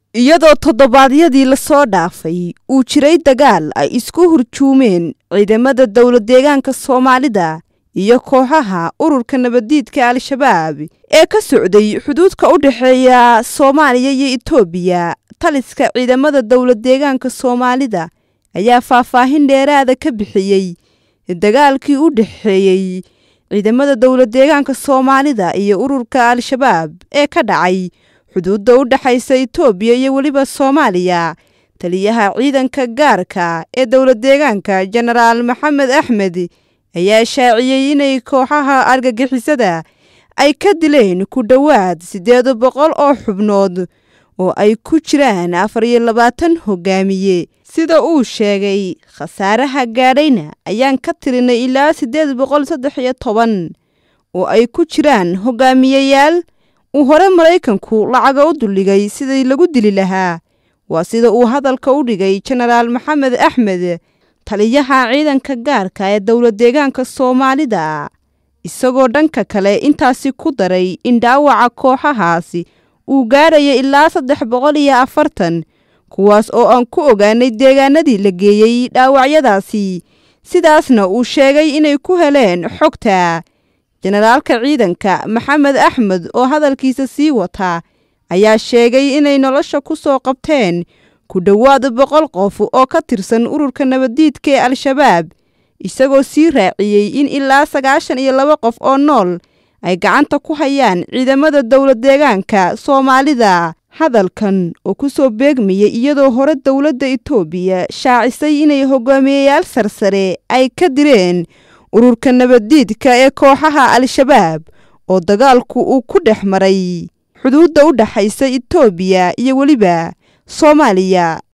iyadoo toddobaadyadii lasoo dhaafay uu jiray dagaal ay isku hurjuumeen ciidamada dowlad deegaanka soomaalida iyo kooxaha ururka nabaddiidka al-shabaab ee ka socday xuduudka u dhexeeya soomaaliya iyo etoobiya taliska ciidamada dowlad deegaanka soomaalida ayaa faahfaahin dheeraada ka bixiyey dagaalkii u dhexeeyey ciidamada dowlad deegaanka soomaalida iyo ururka al-shabaab ee ka dhacay xuduudda u dhexaysa etoobiya iyo weliba soomaaliya taliyaha ciidanka gaarka ee dowlad deegaanka jenaraal maxamed axmed ayaa shaaciyey inay kooxaha argagixisada ay ka dileen ku dhowaad siddeed boqol oo xubnood oo ay ku jiraan afar iyo labaatan hogaamiye sida uu sheegay khasaaraha gaadhayna ayaan ka tirinay ilaa siddeed boqol saddex iyo toban oo ay ku jiraan hogaamiyeyaal uu hore maraykanku lacaga u duldhigay sidii lagu dili lahaa waa sida uu hadalka u dhigay jenaraal maxamed axmed taliyaha ciidanka gaarka ee dowlad deegaanka soomaalida isagoo dhanka kale intaasi ku daray in dhaawaca kooxahaasi uu gaadhayo ilaa saddex boqol iyo afartan kuwaas oo aan ku ogaanay deegaanadii la geeyey dhaawacyadaasi sidaasna uu sheegay inay ku heleen xogta jenaraalka ciidanka maxamed axmed oo hadalkiisa sii wataa ayaa sheegay inay nolosha ku soo qabteen ku dhowaad boqol qof oo ka tirsan ururka nabaddiidka ee al-shabaab isagoo sii raaciyey in ilaa sagaashan iyo laba qof oo nool ay gacanta ku hayaan ciidamada dowlad deegaanka soomaalida hadalkan oo ku soo beegmayay iyadoo hore dowladda etoobiya shaacisay inay hogaamiyeyaal sarsare ay ka direen ururka nabaddiidka ee kooxaha al-shabaab oo dagaalku uu ku dhex maray xuduudda u dhexaysa etoobiya iyo weliba soomaaliya